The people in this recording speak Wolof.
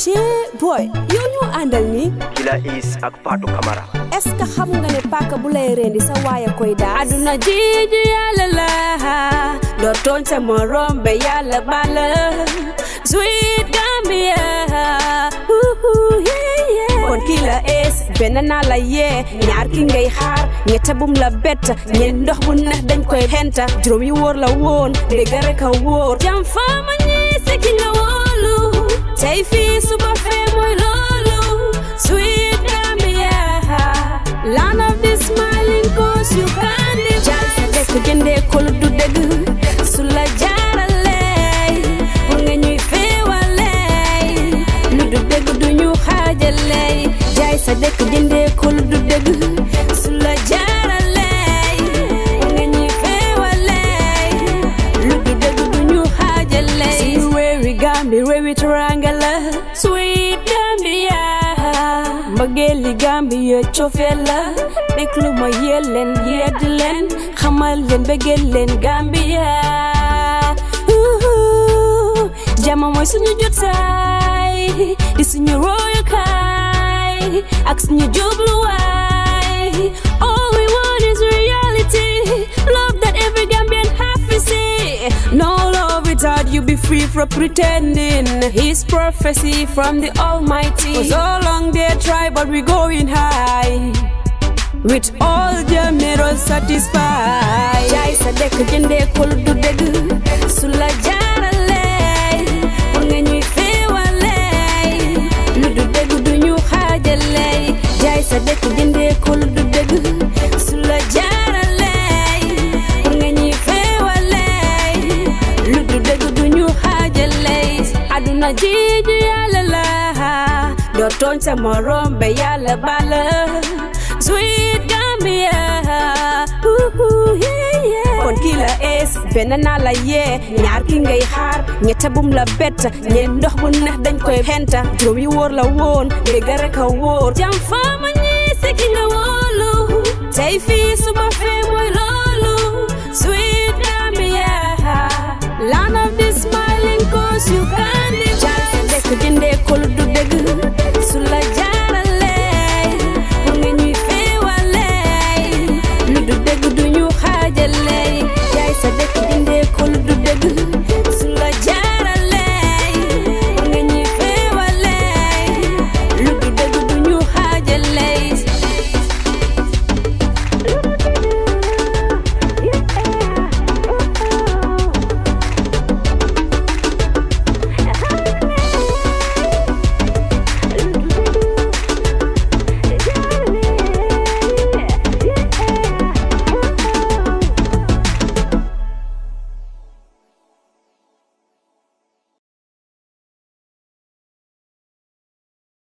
ci boy yow ñu àndal ni Killa Is ak Fatou Camara est ce que xam nga ne paaka bu lay rendi sa waaya koy daas aduna jiiju yàlla la doo tooñ sa morom be yàlla bala sweet Gambia uhu yeah yeah kon kii la ees benn naa la yee ñaar ki ngay xaar ñetta bum la bett ñeent ndox bu neex dañ koy xenta juróom yi wóor la woon dégg rek a wóor jam faama ñii si ki nga wóolu tey fii suba fee mooy loolu sweet Gambia land of the smiling coast you can live jaal sa dëkk jëndee kolu du dëgg su la jaaralee pour nga ñuy féewalee lu du dëgg du ñu xaajalee jaay sa dëkk jëndee kolu du dëgg su la jaaralee pour nga ñuy féewalee lu du dëgg du ñu xaajalee suñu réewi Gambi réewi teranga la sweet Gambia mbëggeeli Gambia cofee la déglu ma yee leen yedd leen xamal leen bëggeel leen Gambia Uhu, jama mooy suñu jotaay di suñu royukaay ak suñu jubluwaay all we want is reality love that every Gambian have to see No love without you be free from pretending His prophecy from the Almighty For so long they try but we going high With all their mirrors satisfied Jaay sa dëkk jëndee kol du dëgg su la jaaralee pour nga ñuy féewalee lu du dëgg du ñu xaajalee Jaay sa dëkk jëndee kol du dëgg su la jaaralee pour nga ñuy féewalee lu du dëgg du ñu xaajalee aduna jiiju yàlla la doo tooñ sa morom be yàlla bala sweet Gambia uhu yeah yeah kon kii la ees benn naa la yee ñaar ki ngay xaar ñetta bum la bett ñeent ndox bu neex dañ koy xenta juróom yi wóor la woon dégg rek a wóor jam faama ñii si ki nga wóolu tey fii suba fee mooy loolu sweet Gambia land